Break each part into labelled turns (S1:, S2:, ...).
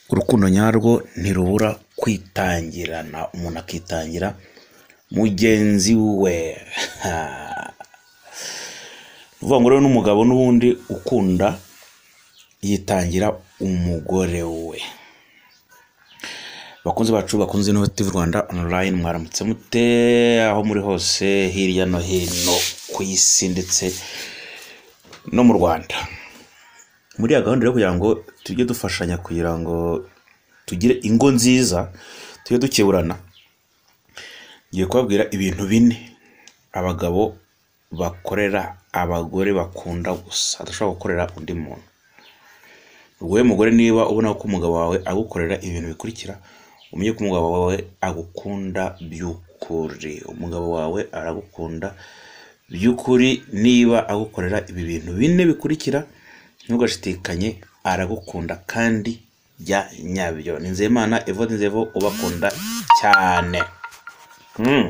S1: urukundo nyarwo ntirubura kwitangirana, umuntu akitangira mugenzi we. Ni ukuvuga ngo rero n'umugabo n'ubundi ukunda yitangira umugore we. Bakunzi bacu bakunze Innovative Rwanda online mwaramutse mute aho muri hose hirya no hino ku isi ndetse no mu Rwanda. Muri ya gahunda rero kugira ngo tujye dufashanya kugira ngo tugire ingo nziza tujye dukeburana, ngiye kubabwira ibintu bine abagabo bakorera abagore bakunda gusa adashobora gukorera undi muntu. Wowe mugore niba ubona ko umugabo wawe agukorera ibintu bikurikira umenye ko umugabo wawe agukunda by'ukuri, umugabo wawe aragukunda by'ukuri niba agukorera ibi bintu bine bikurikira ntugashidikanye aragukunda kandi bya nyabyo. Ni Nzeyimana Evode Nzevo ubakunda cyane. Hmm.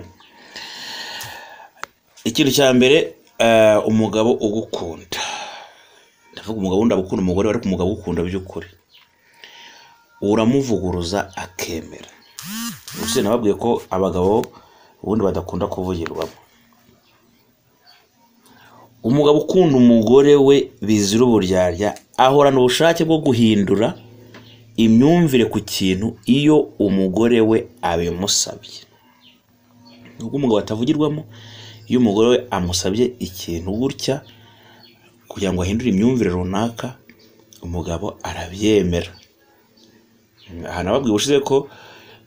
S1: Ikintu cya mbere eh, umugabo ugukunda ndavuga umugabo wenda gukunda umugore we, ariko umugabo ugukunda by'ukuri uramuvuguruza akemera ubuse nababwiye ko abagabo ubundi badakunda kuvugirwamo umugabo ukunda umugore we bizira uburyarya ahorana ubushake bwo guhindura imyumvire ku kintu iyo umugore we abimusabye nubwo umugabo atavugirwamo iyo umugore we amusabye ikintu gutya kugira ngo ahindure imyumvire runaka umugabo arabyemera aha nababwiye ubushize ko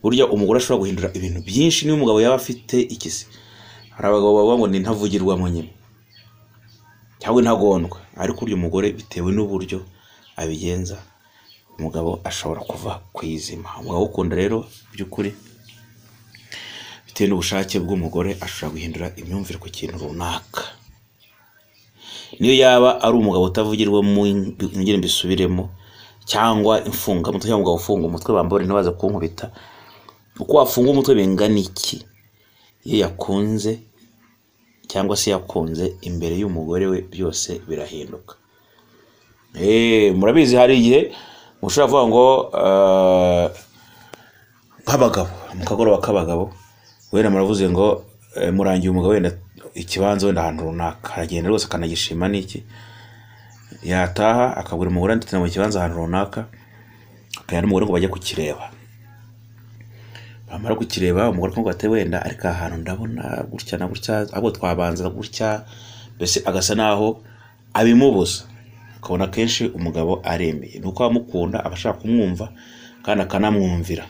S1: burya umugore ashobora guhindura ibintu byinshi niba umugabo yaba afite ikisi hari abagabo bavuga ngo ni ntavugirwamo nyine cyangwa intagondwa ariko urya umugore bitewe n'uburyo abigenza umugabo ashobora kuva ku izima umugabo ukunda rero by'ukuri bitewe n'ubushake bw'umugore ashobora guhindura imyumvire ku kintu runaka niyo yaba ari umugabo utavugirwa mu ngeri mbisubiremo cyangwa imfunga umutwe cyangwa umugabo ufunga umutwe bambore ntibaze kunkubita uko wafunga umutwe bingana iki iyo yakunze cyangwa se yakunze imbere y'umugore we byose birahinduka Eh, murabizi hari igihe mushobora kuvuga ngo eh, nk'abagabo mu kagoroba k'abagabo wenda muravuze ngo eh, murangiye umugabo wenda ikibanza wenda ahantu runaka aragenda rwose akanagishima n'iki yataha akabwira umugore ndetse mu kibanza ahantu runaka akajya n'umugore ngo bajye kukireba bamara kukireba umugore akumva ati wenda ariko aha hantu ndabona gutya na gutya ahubwo twabanza gutya mbese agasa naho abimubuza ukabona akenshi umugabo aremeye ni uko abamukunda aba ashaka kumwumva kandi akanamwumvira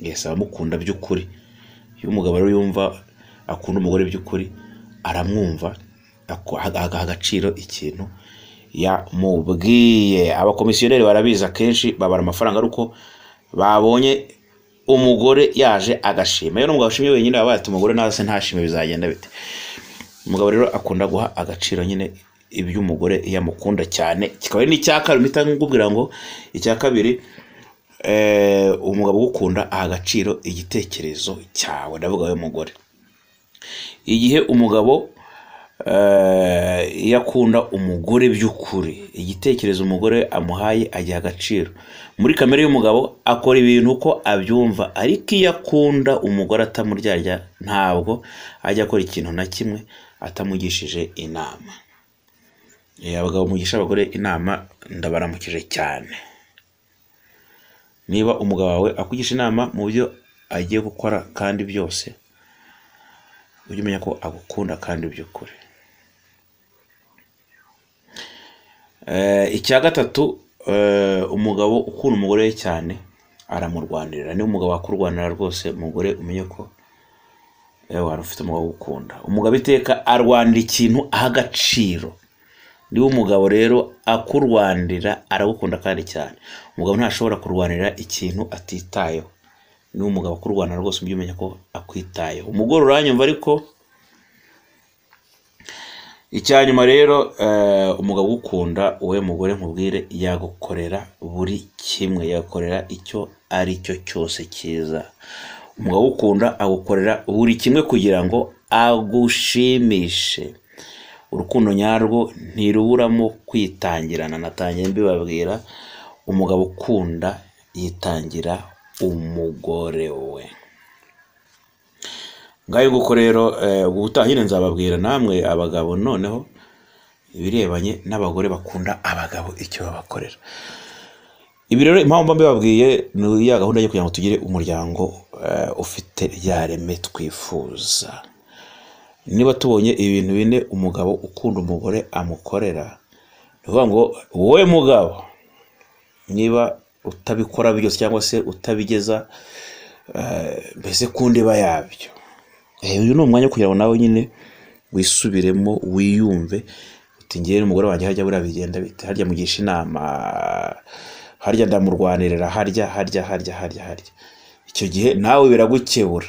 S1: yesi abamukunda by'ukuri iyo umugabo rero yumva akunda umugore by'ukuri aramwumva ako- aga- agaha agaciro ikintu yamubwiye abakomisiyoneri barabizi akenshi babara amafaranga ari uko babonye umugore yaje agashima iyo umugabo ashimye wenyine baba bayata umugore nawe se ntashime bizagenda bite umugabo rero akunda guha agaciro nyine iby'umugore iyo amukunda cyane kikaba ari n'icya kabiri mpita nkubwira ngo icya kabiri eh, umugabo ugukunda aha agaciro igitekerezo cyawe ndavuga we mugore igihe umugabo eh, iyo akunda umugore by'ukuri igitekerezo umugore amuhaye agiha agaciro muri kamere y'umugabo akora ibintu uko abyumva ariko iyo akunda umugore atamuryarya ntabwo ajya akora ikintu na kimwe atamugishije inama Eh, abagabo mugisha abagore inama ndabaramukije cyane niba umugabo wawe akugisha inama mu byo agiye gukora kandi byose ujye umenya ko agukunda kandi by'ukuri Eh, icya gatatu eh, umugabo ukunda umugore we cyane aramurwanirira niba umugabo akurwanira rwose umugore umenye ko eh, wari ufite umugabo ugukunda umugabo iteka arwanira ikintu aha agaciro niba umugabo rero akurwanira aragukunda kandi cyane umugabo ntashobora kurwanira ikintu atitayeho niba umugabo akurwanira rwose ujye umenya ko akwitayeho umugore uranyumva ariko icya nyuma rero eh, umugabo ugukunda wowe mugore nkubwire yagukorera buri kimwe yagukorera icyo ari cyo cyose cyiza umugabo ugukunda agukorera buri kimwe kugira ngo agushimishe urukundo nyarwo ntiruburamo kwitangirana natangiye mbibabwira umugabo ukunda yitangira umugore we ngayo nguko rero ubutahire nzababwira namwe abagabo noneho ibirebanye n'abagore bakunda abagabo icyo babakorera ibi rero impamvu mbibabwiye ni iya gahunda yo kugira ngo tugire umuryango eh, ufite rya reme twifuza niba tubonye ibintu bine umugabo ukunda umugore amukorera ni ukuvuga ngo wowe mugabo niba utabikora byose cyangwa se utabigeza eh, mbese ku ndiba yabyo Eh, uyu ni umwanya wo kugira ngo nawe nyine wisubiremo wiyumve uti ngewe n'umugore wanjye hajya buriya bigenda bite harya mugisha inama harya ndamurwanirira harya harya harya harya harya icyo gihe nawe biragukebura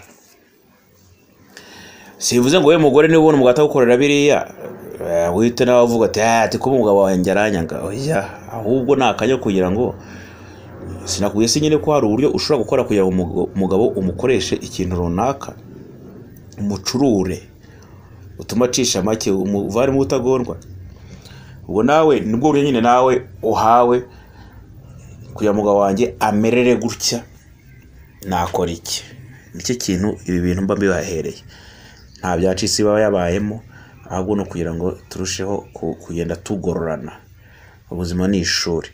S1: sivuze ngo we mugore niba ubona umugabo atagukorera biriya eh, wihite nawe uvuga ati ati ko umugabo wanjye aranyanga oya ahubwo ni akanya kugira ngo sinakubwiye se nyine ko hari uburyo ushobora gukora kugira ngo umugo- umugabo umukoreshe ikintu runaka umucurure utuma acisha make umuvare mu butagondwa ubwo nawe nibwo buryo nyine nawe uhawe kugira ngo umugabo wanjye amerere gutya nakora iki nicyo kintu ibi bintu mba mbibahereye nta byacisi baba yabayemo ahubwo ni ukugira ngo turusheho ku- kugenda tugororana ubuzima ni ishuri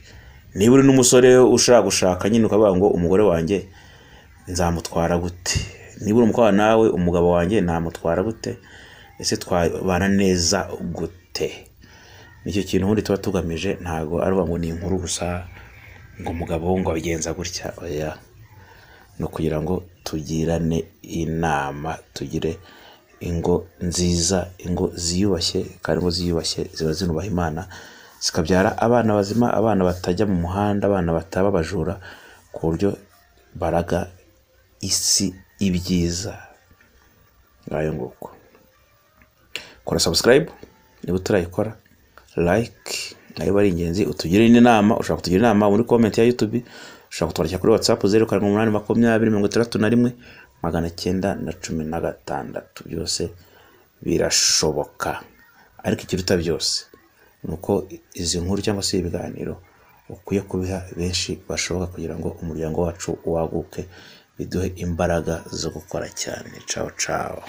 S1: niba uri n'umusore ushaka gushaka nyine ukavuga ngo umugore wanjye nzamutwara gute niba uri umukobwa nawe umugabo wanjye namutwara gute ese twabana neza gute nicyo kintu ubundi tuba tugamije ntabwo ari ukuvuga ngo ni inkuru gusa ngo umugabo we ngo abigenza gutya oya ni ukugira ngo tugirane inama tugire ingo nziza ingo ziyubashye kandi ingo ziyubashye ziba zinubaha imana zikabyara abana bazima abana batajya mu muhanda abana bataba abajura ku buryo baraga isi ibyiza ngayo nguko kora subscribe niba utarayikora like nayo ari ingenzi utugire n'inama ushobora kutugira inama muri comment ya youtube ushobora kutwandikira kuri whatsapp zeru karindwi umunani makumyabiri mirongo itandatu na rimwe magana cyenda na cumi na gatandatu byose birashoboka ariko ikiruta byose ni uko izi nkuru cyangwa se ibiganiro ukwiye kubiha benshi bashoboka kugira ngo umuryango wacu waguke biduhe imbaraga zo gukora cyane cawo cawo